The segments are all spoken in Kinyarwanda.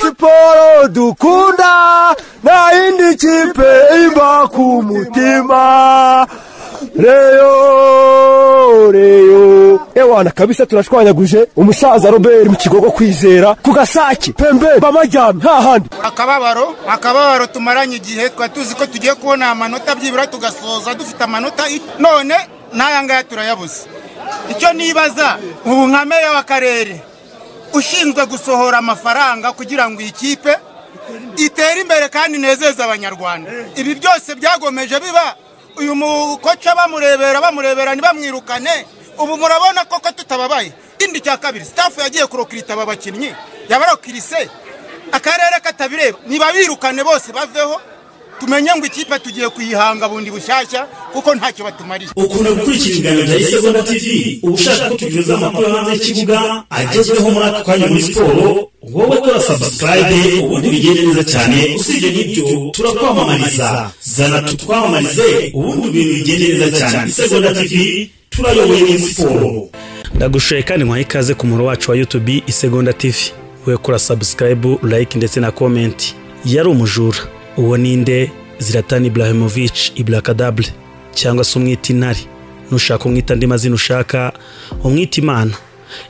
siporo dukunda nta yindi kipe imba ku mutima reyo reyo ewana kabisa turashwanyaguje umusaza robert mu kigogo kwizera ku gasake pembe bamajyame hahandi akababaro akababaro tumaranye igihe twari tuzi ko tugiye kubona amanota byibura tugasoza dufite amanota i- none n'aya ngaya turayabuze icyo nibaza ubu nka meya w'akarere ushinzwe gusohora amafaranga kugira ngo iyi kipe itere imbere kandi inezeze abanyarwanda ibi byose byagomeje biba uyu mukoca bamurebera bamurebera ntibamwirukane ubu murabona koko tutababaye ikindi cya kabiri sitafu yagiye kurokirita aba bakinnyi yabarokirise akarere katabireba niba birukane bose baveho tumenye ngo ikipe tugiye kuyihanga bundi bushyashya kuko ntacyo batumariye ukunda gukurikira ibiganiro bya isegonda tv uba ushaka ko tugezaho amakuru yo hanze y'ikibuga agezweho muri aka kanya muri siporo wowe kora sabusikarayibe ubundi bigende neza cyane usibye n'ibyo turakwamamariza zana tutwamamarize ubundi ibintu bigende neza cyane isegonda tv turayoboye muri siporo ndagushoye kandi nkwaha ikaze ku muhoro wacu wa youtube isegonda tv we kora sabusikarayibu layike ndetse na komenti yari umujura uwo ninde ziratani ibrahimovic ibrakadable cyangwa se umwita intare nushaka umwita andi mazina ushaka umwita imana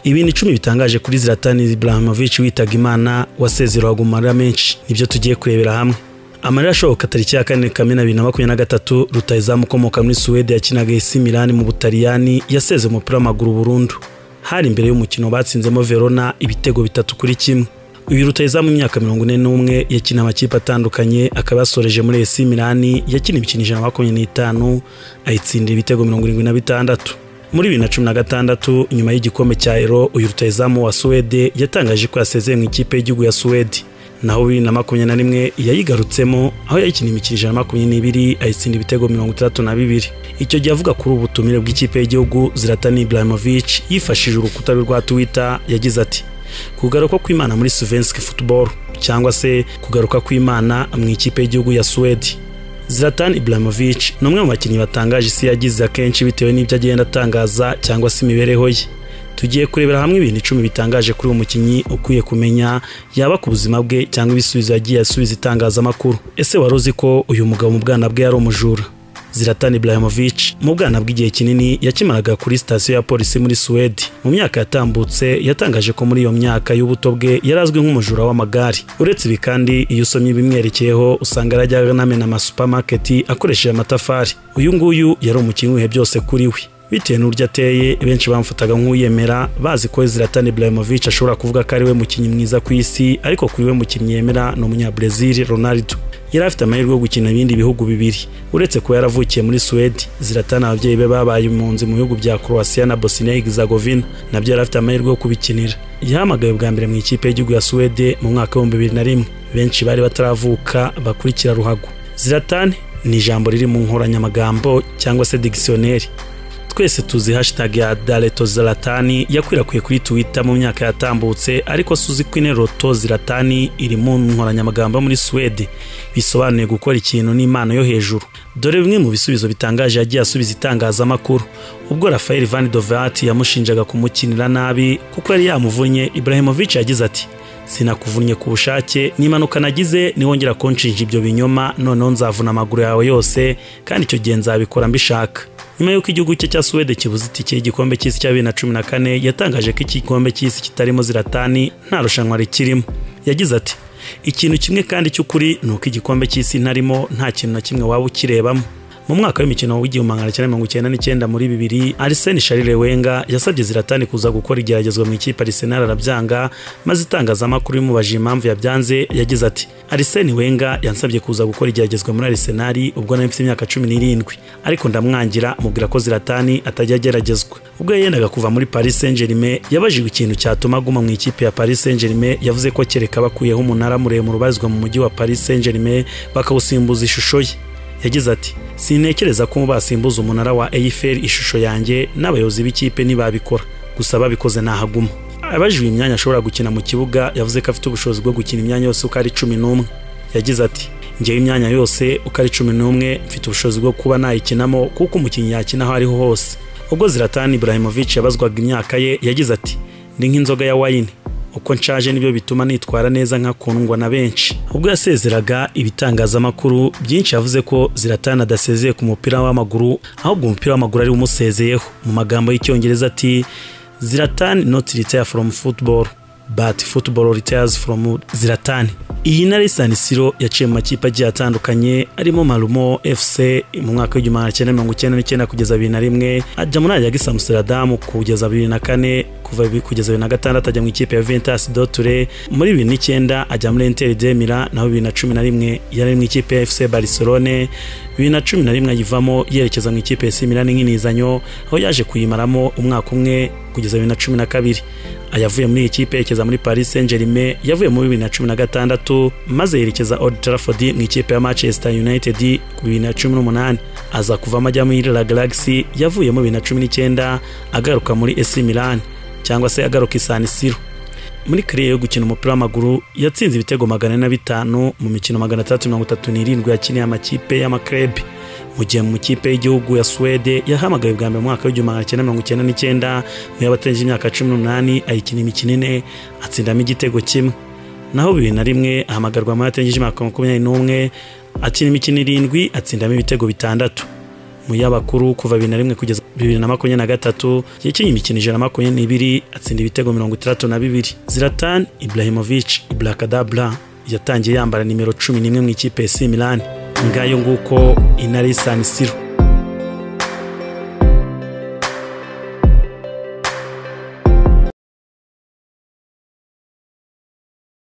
ibintu icumi bitangaje kuri ziratani ibrahimovic witaga imana wasezeraga amarira menshi nibyo tugiye kurebera hamwe amarira ashoboka tariki ya kane kamena bibiri na makumyabiri na gatatu rutahizamu ukomoka muri suwede yakinaga isi milani mu butaliyani yaseze umupira w'amaguru burundu hari imbere y'umukino batsinzemo verona ibitego bitatu kuri kimwe uyu rutahizamu w'imyaka mirongo ine n'umwe yakina amakipe atandukanye akaba yasoreje muri esi milani yakina imikino ijana na makumyabiri n'itanu ayitsindira ibitego mirongo irindwi na bitandatu muri bibiri na cumi na gatandatu nyuma y'igikombe cya ero uyu rutahizamu wa suwede yatangaje ko yasezeye mu ikipe y'igihugu ya suwede naho bibiri na makumyabiri na rimwe yayigarutsemo aho yayikina imikino ijana na makumyabiri n'ibiri ayitsinda ibitego mirongo itandatu na bibiri icyo gihe avuga kuri ubu butumire bw'ikipe y'igihugu ziratani ibrahimovic yifashishije urukuta rwe rwa twitter yagize ati kugaruka kw'imana muri suvenski football cyangwa se kugaruka kw'imana mu ikipe y'igihugu ya suwede Zlatan Ibrahimovic ni umwe mu bakinnyi batangaje isi yagize akenshi bitewe n'ibyo agenda atangaza cyangwa se imibereho ye tugiye kurebera hamwe ibintu icumi bitangaje kuri uwo mukinnyi ukwiye kumenya yaba ku buzima bwe cyangwa ibisubizo yagiye asubiza itangazamakuru ese wari uzi ko uyu mugabo mu bwana bwe yari umujura Zlatan Ibrahimovic mu bwana bw'igihe kinini yakimaraga kuri sitasiyo ya polisi muri Suwede mu myaka yatambutse yatangaje ko muri iyo myaka y'ubuto bwe yari azwi nk'umujura w'amagare uretse ibi kandi iyo usomye ibimwerekeyeho usanga yarajyaga anamena amasupamaketi akoresheje amatafari uyu nguyu yari umukinnyi wihe byose kuri we bitewe n'uburyo ateye benshi bamufataga nk'uyemera bazi ko Zlatan Ibrahimovic ashobora kuvuga ko ari we mukinnyi mwiza ku isi ariko kuri we mukinnyi yemera ni umunyabrazil Ronaldo yari afite amahirwe yo gukina ibindi bihugu bibiri uretse kuba yaravukiye muri suwede ziratana ababyeyi be babaye impunzi mu bihugu bya croatia na bosnia herzegovina nabyo yari afite amahirwe yo kubikinira yahamagawe bwa mbere mu ikipe y'igihugu ya suwede mu mwaka w'ibihumbi bibiri na rimwe benshi bari bataravuka bakurikira ruhago ziratani ni ijambo riri mu nkoranyamagambo cyangwa se digisiyoneri twese tuzi hashtag ya dareto ziratani yakwirakwiye kuri twitter mu myaka yatambutse ariko suzi ko ineroto ziratani iri mu nkoranyamagambo muri suwede bisobanuye gukora ikintu n'impano yo hejuru dore bimwe mu bisubizo bitangaje yagiye asubiza itangazamakuru ubwo rafael van dovat yamushinjaga kumukinira nabi kuko yari yamuvunnye ibrahimovic yagize ati sinakuvunnye ku bushake nimanuka nagize niwongera kunshinja ibyo binyoma noneho nzavuna amaguru yawe yose kandi icyo gihe nzabikora mbishaka nyuma y'uko igihugu cye cya suwede kibuze itike y'igikombe cy'isi cya bibiri na cumi na kane yatangaje ko iki gikombe cy'isi kitarimo ziratani nta rushanwa rikirimo yagize ati ikintu kimwe kandi cy'ukuri ni uko igikombe cy'isi ntarimo nta kintu na kimwe waba ukirebamo mu mwaka w'imikino w'igihumbi magana cyenda mirongo icyenda n'icyenda muri bibiri ariseni sharire wenga yasabye ziratani kuza gukora igeragezwa mu ikipe arisenali arabyanga maze itangazamakuru rimubajije impamvu yabyanze yagize ati ariseni wenga yansabye kuza gukora igeragezwa muri arisenali ubwo nari mfite imyaka cumi n'irindwi ariko ndamwangira mubwira ko ziratani atajya ageragezwa ubwo yendaga kuva muri paris saint germain yabajijwe ikintu cyatuma aguma mu ikipe ya paris saint germain yavuze ko kereka bakuyeho umunara muremure ubarizwa mu mujyi wa paris saint germain bakawusimbuza ishusho ye yagize ati sintekereza ko basimbuza umunara wa eyiferi ishusho yanjye n'abayobozi b'ikipe ntibabikora gusa ababikoze ntahaguma abajijwe imyanya ashobora gukina mu kibuga yavuze ko afite ubushobozi bwo gukina imyanya yose uko ari cumi n'umwe yagize ati ngewe imyanya yose uko ari cumi n'umwe mfite ubushobozi bwo kuba nayikinamo kuko umukinnyi yakina aho ariho hose ubwo ziratani ibrahimovic yabazwaga imyaka ye yagize ati ndi nk'inzoga ya wayini uko nshaje nibyo bituma nitwara neza nkakundwa na benshi ubwo yasezeraga ibitangazamakuru byinshi yavuze ko ziratana adasezeye ku mupira w'amaguru ahubwo umupira w'amaguru ari umusezeyeho mu magambo y'icyongereza ati ziratani not retire from football but football retires from ziratani iyi ntare San Siro yaciye mu makipe agiye atandukanye arimo Marumo FC mu mwaka w'igihumbi magana cyenda mirongo icyenda n'icyenda kugeza bibiri na rimwe ajya muri Ajax Amsterdam kugeza bibiri na kane kuva bi- kugeza bibiri na gatandatu ajya mu ikipe ya Ventus Dotule muri bibiri n'icyenda ajya muri Inter de Mila naho bibiri na cumi na rimwe yari ari mu ikipe ya FC Barcelone bibiri na cumi na rimwe ayivamo yerekeza mu ikipe ya AC Milan nk'inizanyo aho yaje kuyimaramo umwaka umwe kugeza bibiri na cumi na kabiri ayavuye muri iyi kipe yerekeza muri Paris Saint Germain yavuye muri bibiri na cumi na gatandatu maze yerekeza Old Trafford mu ikipe ya Manchester United ku bibiri na cumi n'umunani aza kuvamo ajya muri La Galaxy yavuye muri bibiri na cumi n'icyenda agaruka muri AC Milan cyangwa se agaruka i San Siro muri kariye yo gukina umupira w'amaguru yatsinze ibitego magana ane na bitanu mu mikino magana atandatu mirongo itatu n'irindwi yakiniye amakipe y'amakrebe mu gihe mu makipe y'igihugu ya Suwede yahamagaye bwa mbere mu mwaka w'igihumbi magana cyenda mirongo icyenda n'icyenda mu y'abatarengeje imyaka cumi n'umunani ayikina imikino ine atsindamo igitego kimwe naho bibiri na rimwe ahamagarwa mu y'abatarengeje imyaka makumyabiri n'umwe akina imikino irindwi atsindamo ibitego bitandatu mu y'abakuru kuva bibiri na rimwe kugeza bibiri na makumyabiri na gatatu yakinnye imikino ijana na makumyabiri n'ibiri atsinda ibitego mirongo itandatu na bibiri ziratan ibrahimovic ibrakadabra yatangiye yambara nimero cumi n'imwe mu ikipe ya AC Milan ngayo nguko inari San Siro